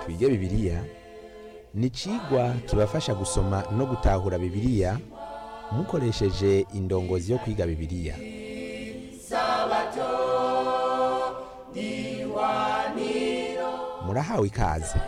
twige bibiliya ni icigwa kibafasha gusoma no gutahura bibiliya mukoresheje indongozi yo kwiga bibiliya murahawe ikaze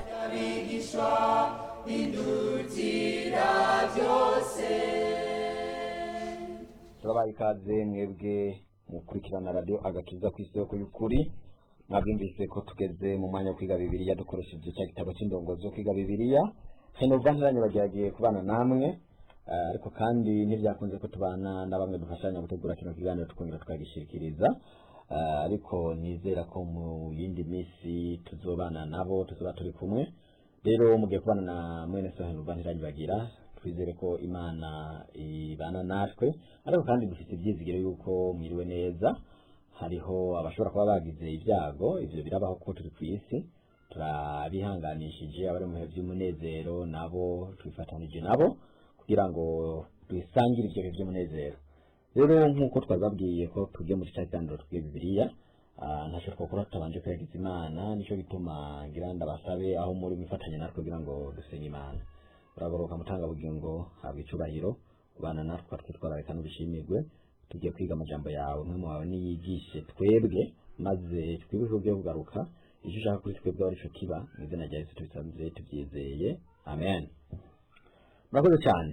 turabaye ikaze mwebwe mukurikirana radiyo agakiza ku isoko y'ukuri mwabyumvise ko tugeze mu mwanya wo kwiga bibiliya dukoresheje cya gitabo cy'indongozi zo kwiga bibiliya henova ntiranye bageragiye kubana namwe eh, ariko kandi ntibyakunze ko tubana na bamwe dufashanya gutegura kino kiganiro tukongera tukagishikiriza Eh, ariko nizera ko mu yindi minsi tuzobana nabo tuzoba turi kumwe rero mugiye kubana na mwene so henova ntiranye bagira twizere ko imana ibana natwe ariko kandi dufite ibyizigiro yuko mwiriwe neza hariho abashobora kuba bagize ibyago ivyo birabaho ko turi ku isi turabihanganishije abari mu bihe by'umunezero nabo twifatanije nabo kugira ngo dusangire ivyo bihe by'umunezero rero nk'uko twababwiye ko tugiye muri cya kiganiro twiga bibiliya ah, ntacyo twakora tutabanje kwerekeza imana nicyo gituma ngira ndabasabe aho muri mwifatanya natwe kugira ngo dusenge imana uragoroka mutangabugingo habwa icubahiro ubana natwe twitwararika n'ubishimirwe tugiye kwiga amajambo yawe umwe wawe niyigishe twebwe maze twibuke byo kugaruka icyo ushaka kuri twebwe ari cyo kiba mu izina rya yesu tubisanze tubyizeye amen murakoze cyane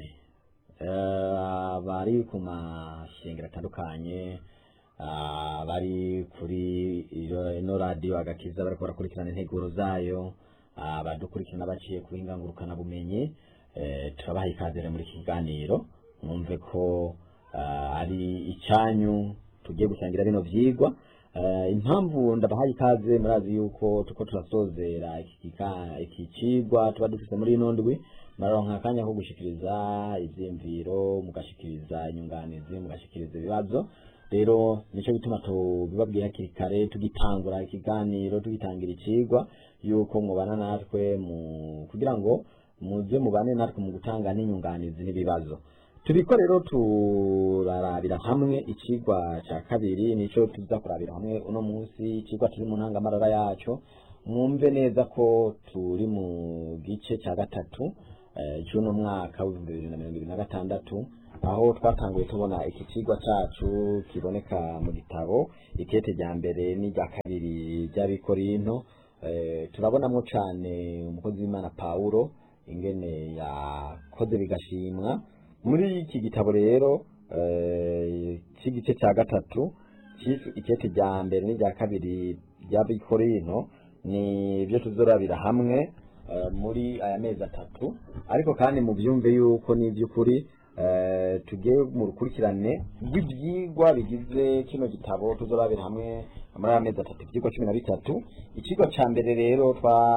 Eh, bari ku mashengero atandukanye ah, bari kuri ino ino radiyo agakiza bariko barakurikirana integuro zayo ah, badukurikirana baciye ku ngurukana bumenyi eh, turabaha ikaze rero muri iki kiganiro mwumve ko ah, ari icyanyu tugiye gusangira bino vyigwa Eh, impamvu ndabahaye ikaze murazi yuko tuko turasozera iki kika- iki cigwa tuba dufise muri ino ndwi muraronka akanya ko gushikiriza ivyiyumviro mugashikiriza inyunganizi mugashikiriza ibibazo rero nico gituma tubibabwiye hakiri kare tugitangura ikiganiro tugitangira icigwa yuko mubana natwe mu kugira ngo muze mubane natwe mu gutanga n'inyunganizi n'ibibazo turiko rero turarabira hamwe icigwa ca kabiri nico tuza kurabira hamwe uno munsi icigwa turi mu ntangamarara yaco mwumve neza ko turi mu gice ca gatatu eh, c'uno mwaka w'ibihumbi bibiri na mirongo ibiri na gatandatu aho twatanguye tubona iki cigwa cacu kiboneka mu gitabo ikete rya mbere n'irya kabiri ry'abikorinto eh, turabonamwo cane umukozi w'imana pawulo ingene yakoze bigashimwa muri iki gitabo rero eh, cy'igice cya gatatu cyiswe ikete rya mbere n'irya kabiri ry'abikorinto ni byo tuzorabira hamwe eh, muri aya mezi atatu ariko kandi mu byumve yuko ni iby'ukuri eh, tugiye mu rukurikirane rw'ibyigwa bigize kino gitabo tuzorabira hamwe muri aya mezi atatu ibyigwa cumi na bitatu ikigo cya mbere rero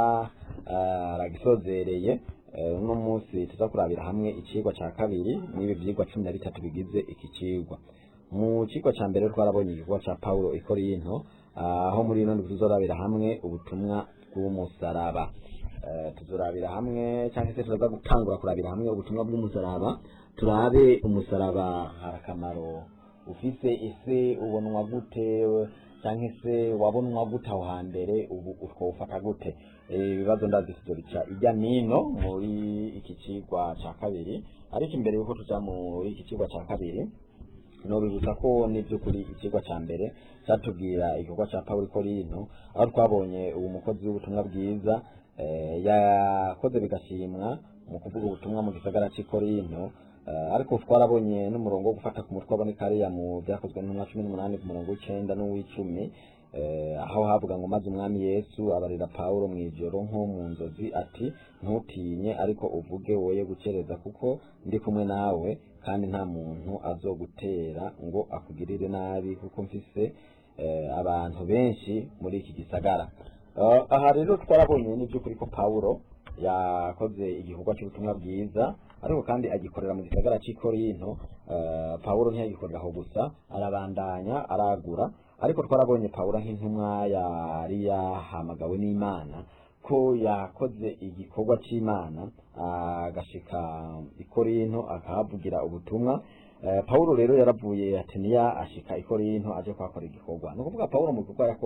twaragisozereye uno munsi tuza kurabira hamwe ikigwa cya kabiri n'ibi byigwa cumi na bitatu bigize iki kigwa mu kigo cya mbere twarabonye igikorwa cya paulo ikorinto aho muri ino ndwi tuzorabira hamwe ubutumwa bw'umusaraba Eh, tuzorabira hamwe cyangwa se turaza gutangura kurabira hamwe ubutumwa bw'umusaraba turabe umusaraba hari akamaro ufise ese ubonwa gute cyangwa se wabonwa gute aho hambere ubu utwofata gute Eh, ibibazo ndazi tuzobica ijya nino muri iki cigwa ca kabiri ariko imbere yuko tuja muri iki cigwa ca kabiri nobibutsa ko n'ivy'ukuri ikigwa ca mbere catubwira igikorwa ca Pawulo Korinto aho twabonye uwo mukozi w'ubutumwa bwiza eh, yakoze bigashimwa mu kuvuga ubutumwa mu gisagara c'i Korinto eh, ariko twarabonye n'umurongo wo gufata ku mutwe aboneka hariya mu vyakozwe n'umwa cumi n'umunani ku murongo w'icenda n'uw'icumi eh, aho havuga ngo maze umwami yesu abarira pawulo mu ijoro nko mu nzozi ati ntutinye ariko uvuge woye gukereza kuko ndi kumwe nawe kandi nta muntu azogutera ngo akugirire nabi kuko mfise eh, abantu benshi muri iki gisagara Eh, aha rero twarabonye n'iby'ukuri ko pawulo yakoze igikorwa cy'ubutumwa bwiza ariko kandi agikorera mu gisagara cy'i korinto eh, pawulo ntiyagikorera aho gusa arabandanya aragura ariko twarabonye pawulo nk'intumwa yari yahamagawe n'imana ko yakoze igikorwa cy'imana agashika i korinto akahavugira ubutumwa Eh, Paulo rero yaravuye Ateniya ashika i Korinto aje kuhakora igikorwa ni ukuvuga Paulo mu gikorwa yakora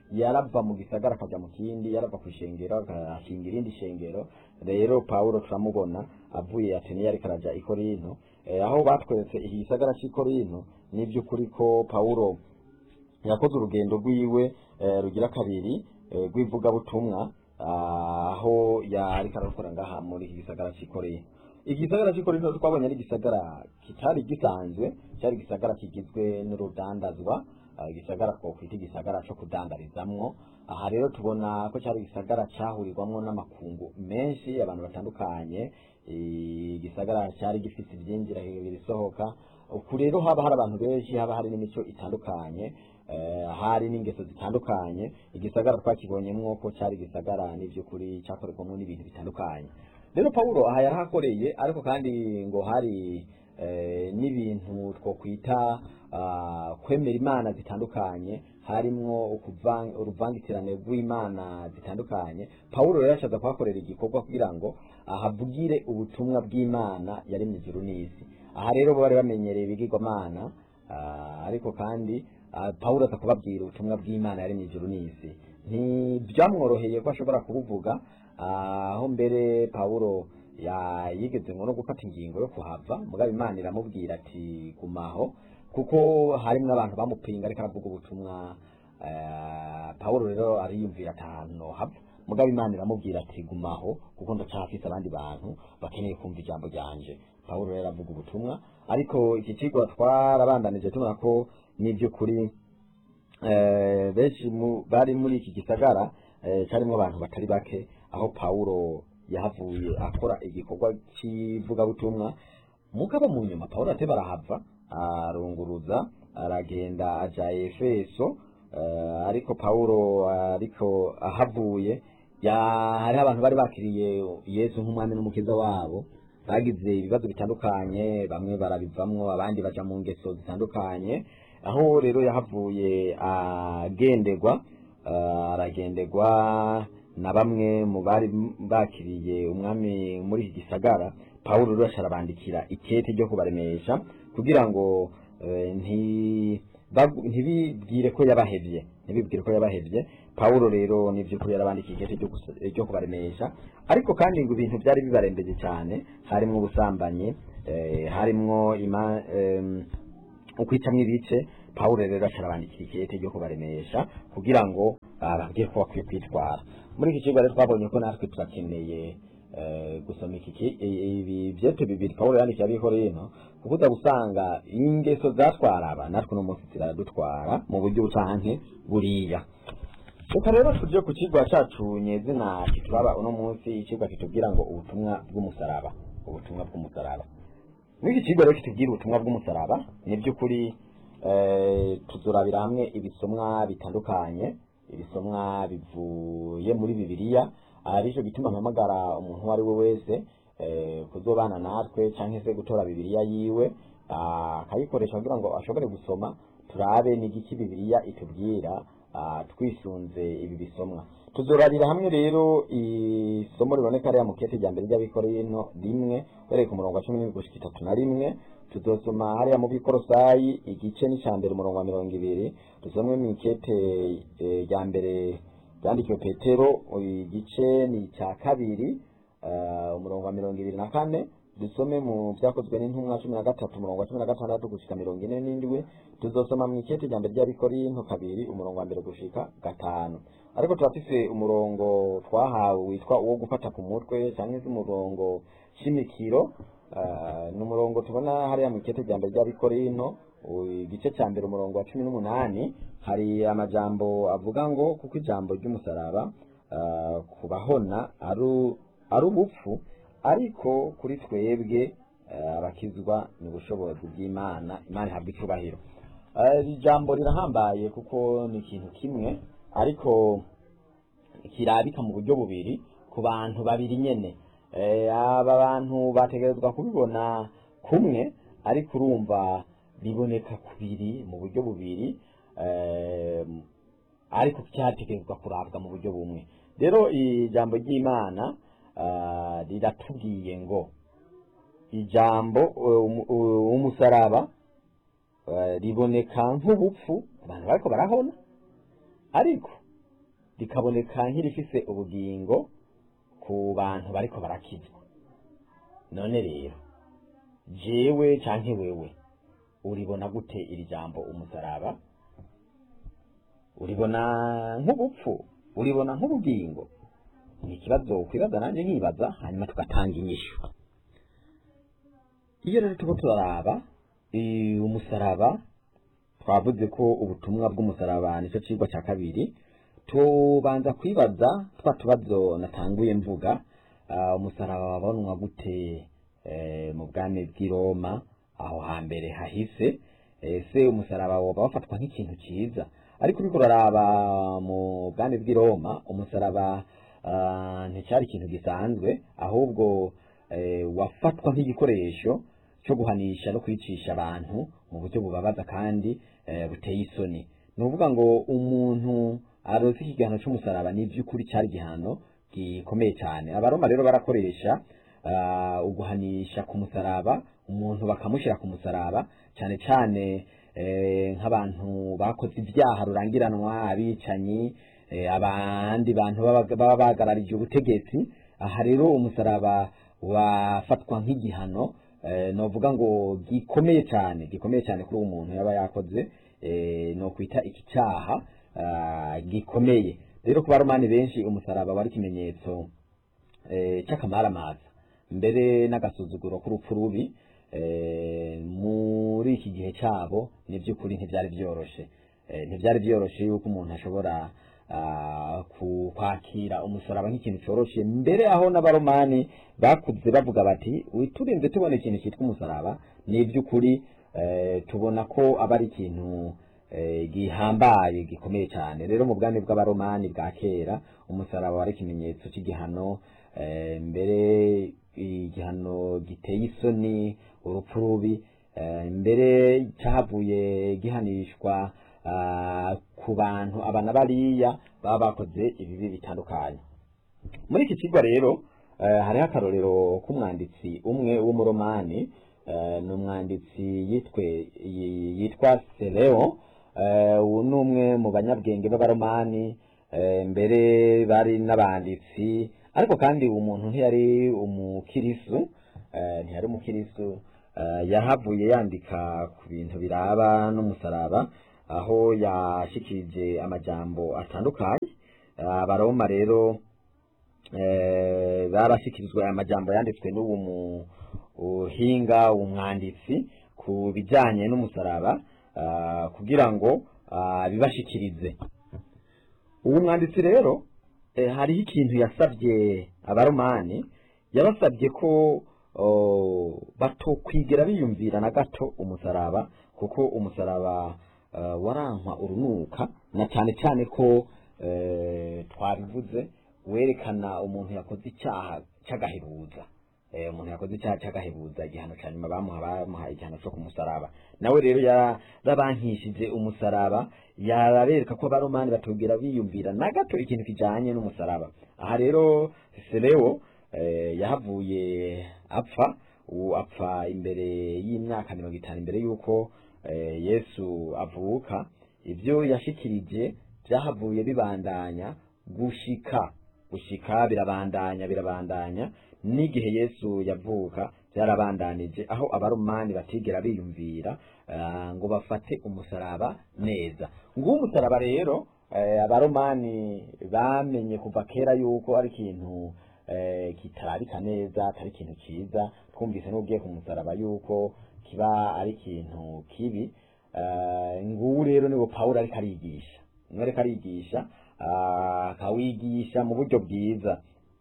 yarava mu gisagara akajya mu kindi yarava ku ishengero akashinga irindi shengero rero pawulo turamubona avuye atene ariko araja i korinto eh, aho batweretse iki gisagara cy'i korinto ni by'ukuri ko pawulo yakoze urugendo rwiwe eh, rugira kabiri eh, rw'ivugabutumwa ah, aho yariko arakora ngaha muri iki gisagara cy'i korinto iki gisagara cy'i korinto twabonye ari igisagara kitari gisanzwe cyari igisagara kigizwe n'urudandazwa ah, igisagara twokwita igisagara cyo kudandarizamwo aha rero tubona ko cyari igisagara cyahurirwamwo n'amakungu menshi abantu batandukanye eh, igisagara cyari gifite ibyinjira ibisohoka uku rero haba hari abantu benshi haba hari n'imico itandukanye eh, hari n'ingeso zitandukanye igisagara twakibonyemwo ko cyari igisagara n'iby'ukuri cyakorerwamo n'ibintu bitandukanye rero pawulo aha yarahakoreye ariko kandi ngo hari eh, n'ibintu twokwita ah, kwemera imana zitandukanye harimwo ukuvan- uruvangitirane rw'imana zitandukanye pawulo rero yashaza kuhakorera igikorwa kugira ngo ahavugire ubutumwa bw'imana yaremye ijuru n'isi aha rero bo bari bamenyereye ibigirwamana ah, ariko kandi ah, pawulo aza kubabwira ubutumwa bw'imana yaremye ijuru n'isi ntibyamworoheye ko ashobora kubuvuga ah, aho mbere pawulo ya- yigeze ngo no gufata ingingo yo kuhava mugabo imana iramubwira ati gumaho kuko harimo abantu bamupinga ariko aravuga ubutumwa eh, pawulo rero ariyumvira ati ahantu hava mugabo imana iramubwira ati gumaho kuko ndacyafise abandi bantu bakeneye kumva ijambo ryanje pawulo rero aravuga ubutumwa ariko iki kigo twarabandanije tubona ko n'iby'ukuri eh, benshi mu- bari muri iki gisagara eh, cyarimo abantu batari bake aho pawulo yahavuye akora igikorwa cy'ivugabutumwa mugabo mu nyuma pawulo ate barahava arunguruza aragenda aja efeso eh, ariko pawulo ariko ahavuye ya- hariho abantu bari bakiriye yesu nk'umwami n'umukiza wabo bagize ibibazo bitandukanye bamwe barabivamwo abandi baja mu ngeso zitandukanye aho rero yahavuye agenderwa eh, aragenderwa na bamwe mu bari bakiriye umwami muri iki gisagara pawulo rero arabandikira ikete ryo kubaremesha kugira ngo eh, nti bagu- ntibibwire ko yabahevye ntibibwire ko yabahevye pawulo rero nivy'ukuri yarabandikiye ikete ryo gusa- ryo kubaremesha ariko kandi ngo ibintu byari bibarembeje cyane harimwo ubusambanyi eh, harimwo ima em, ukwicamwo ibice pawulo rero arabandikira ikete ryo kubaremesha kugira ngo ababwire ko bakwiye kwitwara muri iki kigo rero twabonye ko natwe turakeneye eh, gusoma iki ki- i- ibi byete bibiri pawulo yandikiye abikorino kuko uza gusanga ingeso zatwara aba natwe uno munsi ziradutwara mu buryo bucanke buriya reka rero tuje ku kigwa cacu nyezina kitubaba uno munsi ikigwa kitubwira ngo ubutumwa bw'umusaraba ubutumwa bw'umusaraba muri iki kigo rero kitubwira ubutumwa bw'umusaraba ni by'ukuri eh, tuzurabira hamwe ibisomwa bitandukanye ibisomwa bivuye muri bibiliya aricyo gituma mpamagara umuntu uwo ari we wese eh, kuzobana natwe cyangwa se gutora bibiliya yiwe ah, akayikoresha kugira ngo ashobore gusoma turabe n'igiki bibiliya itubwira ah, twisunze ibi bisomwa tuzorarira hamwe rero isomo riboneka rya mukete rya mbere ry'abikorino rimwe uhereye ku murongo wa cumi n'ibiri gushika itatu na rimwe tuzosoma hariya mu bikorosayi igice n'icya mbere umurongo wa mirongo ibiri dusomwe mu ikete eh, rya mbere ryandikiwe petero igice ni icya kabiri eh, umurongo wa mirongo ibiri na kane dusome mu byakozwe n'intumwa cumi na gatatu umurongo wa cumi na gatandatu gushika mirongo ine n'indwi tuzosoma mu ikete rya mbere ry'abikorinto kabiri umurongo wa mbere gushika gatanu ariko turafise umurongo twahawe witwa uwo gufata ku mutwe cyangwa se umurongo shimikiro eh, ni umurongo tubona hariya mu ikete rya mbere ry'abikorinto u- igice cya mbere umurongo wa cumi n'umunani hari amajambo avuga ngo kuko ijambo ry'umusaraba eh, kubahona ari ari ubupfu ariko kuri twebwe eh, abakizwa ni ubushobozi bw'imana imana ihabwa icubahiro Eh, iri jambo rirahambaye kuko ni ikintu kimwe ariko kirabika mu buryo bubiri ku bantu babiri nyene Eh, aba bantu bategerezwa kubibona kumwe ariko urumva biboneka kubiri mu buryo bubiri eh, ariko cyategerezwa kurabwa mu buryo bumwe rero ijambo ry'imana ah, riratubwiye ngo ijambo um- um- umusaraba eh, riboneka nk'ubupfu abantu bariko barahona ariko rikaboneka nk'irifise ubugingo ku bantu bariko barakizwa none rero jewe canke wewe uribona gute iri jambo umusaraba uribona nk'ubupfu uribona nk'ubugingo ni ikibazo kwibaza nanjye nkibaza hanyuma tugatanga inyishu iyo rero turiko turaraba eh, umusaraba twavuze ko ubutumwa bw'umusaraba nicyo cigwa cya kabiri tubanza kwibaza twa tubazo natanguye mvuga ah, umusaraba wabonwa gute eh, mu bwami bw'i Roma aho hambere hahise ese umusaraba woba wafatwa nk'ikintu cyiza ariko uriko uraraba mu bwami bw'i Roma umusaraba ah, nticyari ikintu gisanzwe ahubwo eh, wafatwa nk'igikoresho cyo guhanisha no kwicisha abantu mu buryo bubabaza kandi eh, buteye isoni ni ukuvuga ngo umuntu aronse igihano cy'umusaraba ni iby'ukuri cyari igihano gikomeye cyane abaroma rero barakoresha ah, uguhanisha ku musaraba umuntu bakamushyira ku musaraba cyane cyane eh, nk'abantu bakoze ibyaha rurangiranwa abicanyi eh, abandi bantu baba baba bahagararije ubutegetsi aha rero umusaraba wafatwa nk'igihano eh, novuga ngo gikomeye cyane gikomeye cyane kuri uwo muntu yaba yakoze eh, no kwita iki cyaha ah, gikomeye rero ku baromani benshi umusaraba wari ikimenyetso eh, cy'akamaramaza mbere n'agasuzuguro k'urupfu rubi eh, muri iki gihe cyabo ni by'ukuri ntibyari byoroshe eh, ntibyari byoroshe yuko umuntu ashobora ah, ku- kwakira umusaraba nk'ikintu cyoroshe mbere aho n'abaromani bakuze bavuga bati turinze tubona ikintu cyitwa umusaraba ni iby'ukuri eh, tubona ko aba ari ikintu eh, gihambaye gikomeye cyane rero mu bwami bw'abaromani bwa kera umusaraba wari ikimenyetso cy'igihano eh, mbere igihano giteye isoni urupfu rubi eh, mbere cyahavuye gihanishwa ah, ku bantu abana bariya baba bakoze ibibi bitandukanye muri iki kigo rero eh, hariho akarorero k'umwanditsi umwe w'umuromani eh, ni umwanditsi yitwe yi- yitwa Seleo eh, uwo ni umwe mu banyabwenge b'abaromani eh, mbere bari n'abanditsi ariko kandi uwo muntu ntiyari umukirisu eh, ntiyari umukirisu eh, yahavuye yandika ku bintu biraba n'umusaraba aho yashikirije amajambo atandukanye Eh, abaroma rero eh, barashyikirizwa aya majambo yanditswe n'uwo muhinga umwanditsi ku bijyanye n'umusaraba ah, kugira ngo ah, bibashikirize uwo mwanditsi rero eh, hariho ikintu yasabye abaromani yabasabye ko oh, batokwigera biyumvira na gato umusaraba kuko umusaraba eh, warankwa urunuka na cyane cyane ko eh, twabivuze werekana umuntu yakoze icyaha cy'agahebuza eh, umuntu yakoze icyaha cy'agahebuza igihano cya nyuma bamuha bamuha igihano cyo kumusaraba nawe rero yarabankishije umusaraba yarabereka ko abaromani batubwira biyumvira na gato ikintu kijanye n'umusaraba aha rero Seleo eh, yahavuye apfa ubu apfa imbere y'imyaka mirongo itanu imbere y'uko eh, yesu avuka ibyo yashikirije byahavuye bibandanya gushika gushika birabandanya birabandanya n'igihe yesu yavuka byarabandanije aho abaromani batigera biyumvira ah, ngo bafate umusaraba neza nguwo umusaraba rero eh, abaromani bamenye kuva kera yuko ari ikintu eh, kitarabika neza atari ikintu cyiza twumvise n'ubwiye ku musaraba yuko kiba ari ikintu kibi eh, nguwo rero niwo pawulo ariko arigisha niwe ariko arigisha ah, akawigisha mu buryo bwiza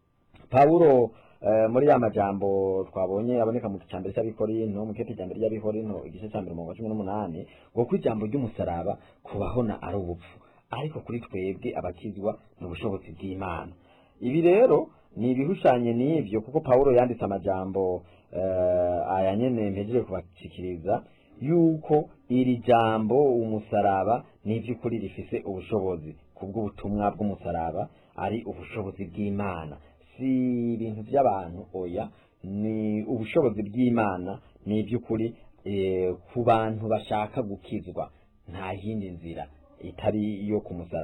pawulo eh, muri ya majambo twabonye aboneka mu cyambere cy'abikorinto mu kete cyambere cy'abikorinto igice cya mbere mu cumi n'umunani ngo ko ijambo ry'umusaraba kubahona ari ubupfu ariko kuri twebwe abakizwa ni ubushobozi bw'imana ibi rero ni ibihushanye n'ibyo kuko pawulo yanditse amajambo eh, aya nyene mpejeje kubashikiriza yuko iri jambo umusaraba ni iby'ukuri rifise ubushobozi kubw'ubutumwa bw'umusaraba ari ubushobozi bw'imana si ibintu by'abantu oya ni ubushobozi bw'imana ni iby'ukuri eh, ku bantu bashaka gukizwa nta yindi nzira itari iyo ku musaraba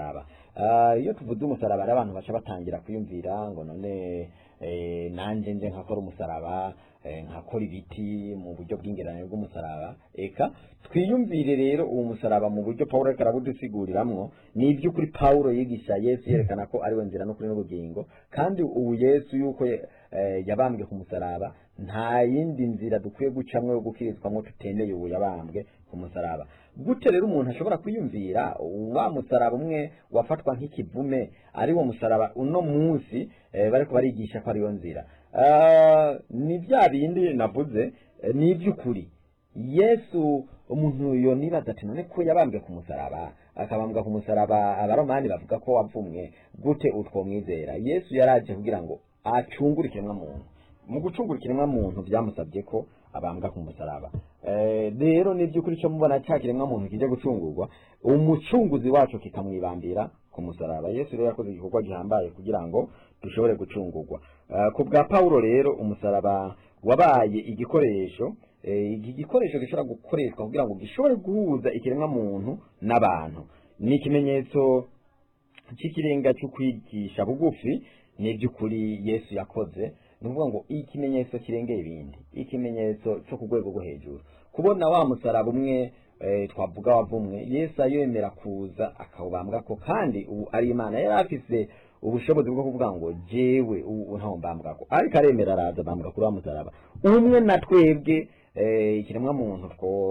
Ah, iyo tuvuze umusaraba hari abantu baca batangira kwiyumvira ngo none eh, nanje nje nkakora umusaraba eh, nkakora ibiti mu buryo bw'ingeranyo bw'umusaraba eka twiyumvire rero uwo musaraba mu buryo Pawulo ariko arabudusiguriramwo ni iby'ukuri Pawulo yigisha Yesu yerekana ko ari we nzira n'ukuri n'ubugingo kandi ubu Yesu yuko eh, yabambwe ku musaraba nta yindi nzira dukwiye gucamwo yo gukirizwamwo tutendeye ubu yabambwe ku musaraba gute rero umuntu ashobora kwiyumvira wa musaraba umwe wafatwa nk'ikivume ari wo musaraba uno munsi eh, bariko barigisha ko ariyo nzira Ah, ni bya bindi navuze eh, ni iby'ukuri yesu umuntu yonibaza ati none ko yabambwe ku musaraba akabambwa ku musaraba abaromani bavuga ko wavumwe gute utwomwizera yesu yaraje kugira ngo acungure ikiremwa muntu mu gucungura ikiremwa muntu byamusabye ko abambwa ku musaraba Eh, rero ni by'ukuri cyo mubona cya kiremwa muntu kije gucungurwa umucunguzi wacu kikamwibambira ku musaraba yesu rero yakoze igikorwa gihambaye kugira ngo dushobore gucungurwa Eh, ku bwa pawulo rero umusaraba wabaye igikoresho eh, iki gikoresho gishobora gukoreshwa kugira ngo gishobore guhuza ikiremwa muntu n'abantu ni ikimenyetso cy'ikirenga cyo kwigisha bugufi ni iby'ukuri yesu yakoze ni ukuvuga ngo ikimenyetso kirengeye ibindi ikimenyetso cyo ku rwego rwo hejuru kubona wa musaraba umwe eh, twavuga wavumwe yesu ayemera kuza akawubambwa ko kandi ubu ari imana yari afise ubushobozi bwo kuvuga ngo jewe ubu ntawo mbambwako ariko aremera araza bambwa kuri wa musaraba umwe na twebwe eh, ikiremwa muntu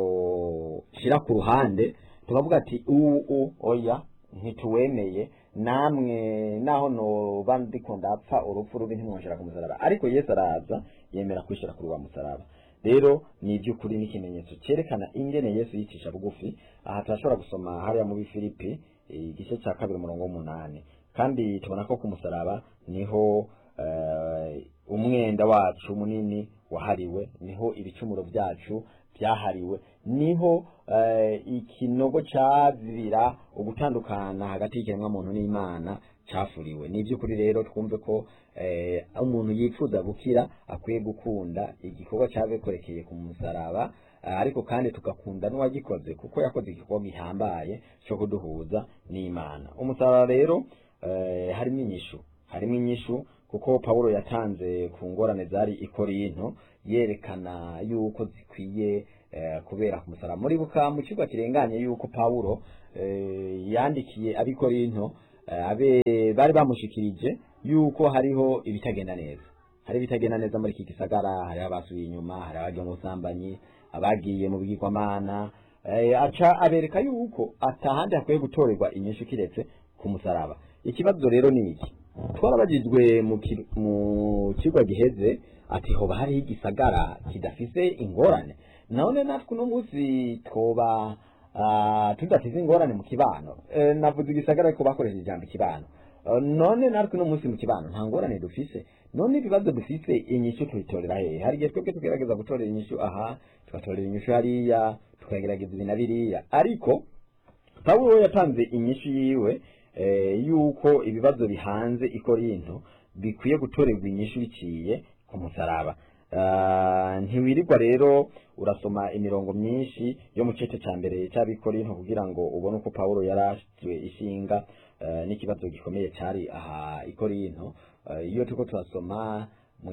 twoshira ku ruhande tukavuga ati ubu oya ntituwemeye namwe naho noba ndiko ndapfa urupfu rubi ntimwonshira ku musaraba ariko yesu araza yemera kwishira kuri wa musaraba rero ni iby'ukuri n'ikimenyetso cyerekana ingene yesu yicisha bugufi aha turashobora gusoma hariya muri filipi igice cya kabiri umurongo w'umunani kandi tubona ko ku musaraba niho eh, umwenda wacu munini wahariwe niho ibicumuro byacu byahariwe niho eh, ikinogo cyazibira ugutandukana hagati y'ikiremwa muntu n'imana cyafuriwe ni iby'ukuri rero twumve ko eh, umuntu yifuza gukira akwiye gukunda igikorwa cyabekorekeye ku musaraba eh, ariko kandi tugakunda n'uwagikoze kuko yakoze igikorwa gihambaye cyo kuduhuza n'imana umusaraba rero eh, harimo inyishu harimo inyishu kuko Pawulo yatanze ku ngorane zari i Korinto yerekana yuko zikwiye eh, kubera ku musaraba muri buka mu kigo kirenganye yuko Pawulo eh, yandikiye abi Korinto eh, abe bari bamushikirije yuko hariho ibitagenda neza hari ibitagenda neza muri iki gisagara hari abasubiye inyuma hari abagiye mu busambanyi abagiye mu bigirwamana eh, aca abereka yuko atahandi hakwiye gutorerwa inyishu kiretse ku musaraba ikibazo rero ni iki twarabagizwe mu ki- mu kigo giheze ati hoba hariho igisagara kidafise ingorane none natwe uno munsi twoba ah, tudafise ingorane mu kibano Eh, navuze igisagara ariko bakoresheje ijambo ikibano Eh, none natwe uno munsi mu kibano nta ngorane dufise none ibibazo dufise inyishu tubitorera hehe hari igihe twebwe tugerageza gutorera inyishu aha tugatorera inyishu hariya tukagerageza ibi na biriya ariko pawulo yatanze inyishu yiwe eh, yuko ibibazo bihanze i korinto bikwiye gutorerwa inyishu biciye ku musaraba Ah, ntiwirirwa rero urasoma imirongo myinshi yo mu cece ca mbere c'abikorinto kugira ngo ubone uko pawulo yarashwe ishinga eh, n'ikibazo gikomeye cari aha i korinto Eh, iyo turiko turasoma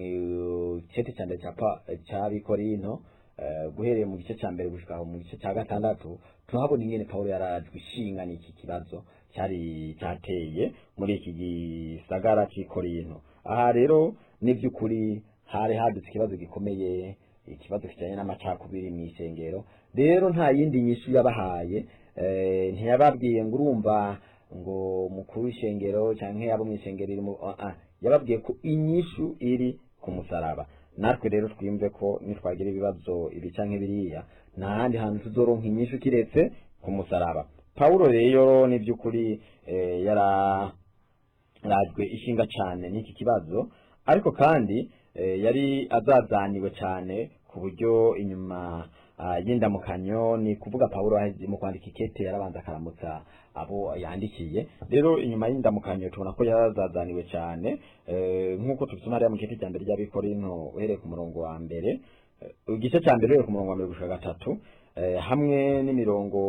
mu cete ca mbere ca Pa- c'abikorinto eh, guhereye mu gice ca mbere gushika mu gice ca gatandatu tuhabona ingene pawulo yarajwe ishinga n'iki kibazo cyari cyateye muri iki gisagara cy'i korinto aha rero ni by'ukuri hari hadutse ikibazo gikomeye ikibazo kijyanye n'amacakubiri mu isengero rero nta yindi nyishu yabahaye eh, ntiyababwiye ngo urumva ngo mukuru w'ishengero cyangwa abo mu ishengero iri mu ah, ah, yababwiye ko inyishu iri ku musaraba natwe rero twimve ko nitwagira ibibazo ibi canke biriya nta handi hantu tuzoronka inyishu kiretse ku musaraba pawulo rero ni by'ukuri eh, yara rajwe ishinga cyane n'iki kibazo ariko kandi eh, yari azazaniwe cyane ku buryo inyuma ah, y'indamukanyo ni kuvuga pawulo aheze mu kwandika ikete yarabanza akaramutsa abo yandikiye rero inyuma y'indamukanyo tubona ko yarazazaniwe cyane eh, nk'uko tubisoma hariya mu giti cya mbere ry'abikorinto uhereye ku murongo wa mbere eh, igice cya mbere uhereye ku murongo wa mbere gushika gatatu eh, hamwe n'imirongo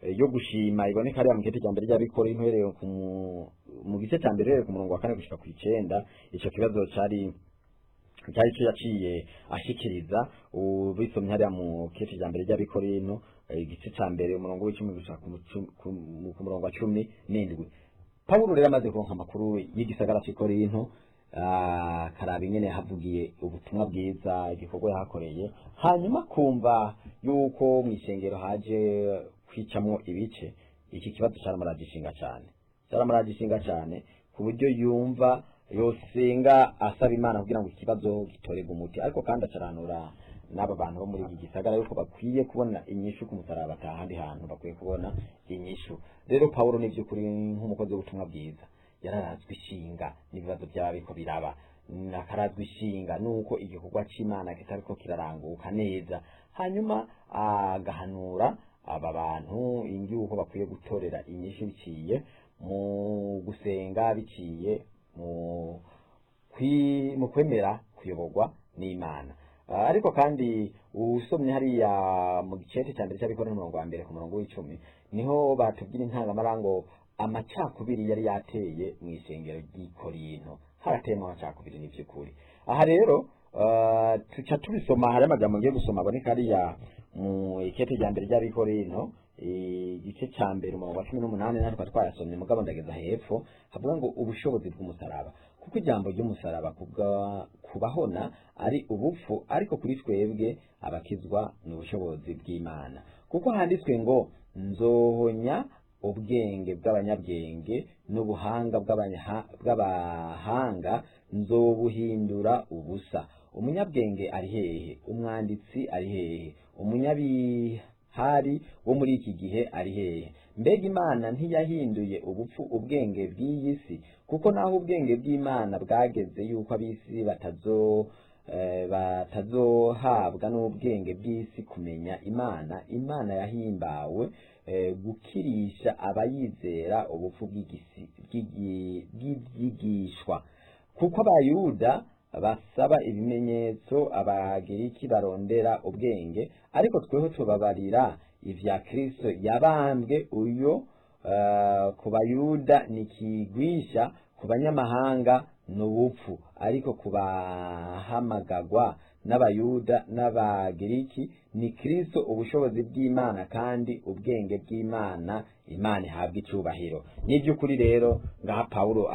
eh, yo gushima iboneka hariya mu gice cya mbere ry'abikora uhereye ku mu- mu gice cya mbere uhereye ku murongo wa kane gushika ku icenda ico kibazo cari cyari cyo yaciye ashikiriza ubisomye hariya mu gice cya mbere ry'abikorinto eh, igice cya mbere umurongo w'icumi gushika ku mucu- ku- ku murongo wa cumi n'indwi pawulo rero amaze kuronka amakuru y'igisagara cy'ikorinto ah, karaba ingene yahavugiye ubutumwa bwiza igikorwa yahakoreye hanyuma kumva yuko mu ishengero haje kwicamwo ibice iki kibazo cyaramuragishinga cyane cyaramuragishinga cyane ku buryo yumva yosenga asaba imana kugira ngo ikibazo gitorerwe umuti ariko kandi acaranura n'aba bantu bo muri iki gisagara yuko bakwiye kubona inyishu ku musaraba ata ahandi hantu bakwiye kubona inyishu rero pawulo ni by'ukuri nk'umukozi w'ubutumwa bwiza yararazwe ishinga n'ibibazo byaba biko biraba akarazwe ishinga nuko igikorwa c'imana kitariko kiraranguka neza hanyuma agahanura aba bantu ingiuko bakwiye gutorera inyishu biciye mu gusenga biciye mu kwi- mu kwemera kuyoborwa n'imana Ah, ariko kandi usomye hariya mu gicete cya mbere cy'abikora n'umurongo wa mbere ku murongo w'icumi niho batubwira intangamara amacakubiri yari yateye mu isengero ry'ikorinto harateyemo amacakubiri ni by'ukuri aha rero ah, tuca tubisoma hari amagambo ngiye gusoma aboneka hariya mu ikete rya mbere ry'abikorinto igice cya mbere umurongo wa cumi n'umunani natwe twayasomye mugabo ndageza hepfo havuga ngo ubushobozi bw'umusaraba kuko ijambo ry'umusaraba kubwa- kubahona ari ubupfu ariko kuri twebwe abakizwa ni ubushobozi bw'imana kuko handitswe ngo nzohonya ubwenge bw'abanyabwenge n'ubuhanga bw'abanyaha- bw'abahanga nzobuhindura ubusa umunyabwenge ari hehe umwanditsi ari hehe umunyabihari wo muri iki gihe ari hehe mbega imana ntiyahinduye ubupfu ubwenge bw'iyi si kuko naho ubwenge bw'imana bwageze yuko ab'isi batazo eh, batazohabwa n'ubwenge bw'isi kumenya imana imana yahimbawe eh, gukirisha abayizera ubupfu bw'igisi- bw'igi- bw'ibyigishwa kuko abayuda basaba ibimenyetso abagiriki barondera ubwenge ariko tweho tubabarira ivya kristo yabambwe uyo eh, ku bayuda ni kigwisha ku banyamahanga ni ubupfu ariko ku bahamagagwa n'abayuda n'abagiriki ni kristo ubushobozi bw'imana kandi ubwenge bw'imana imana ihabwa icubahiro ni iby'ukuri rero ngaha pawulo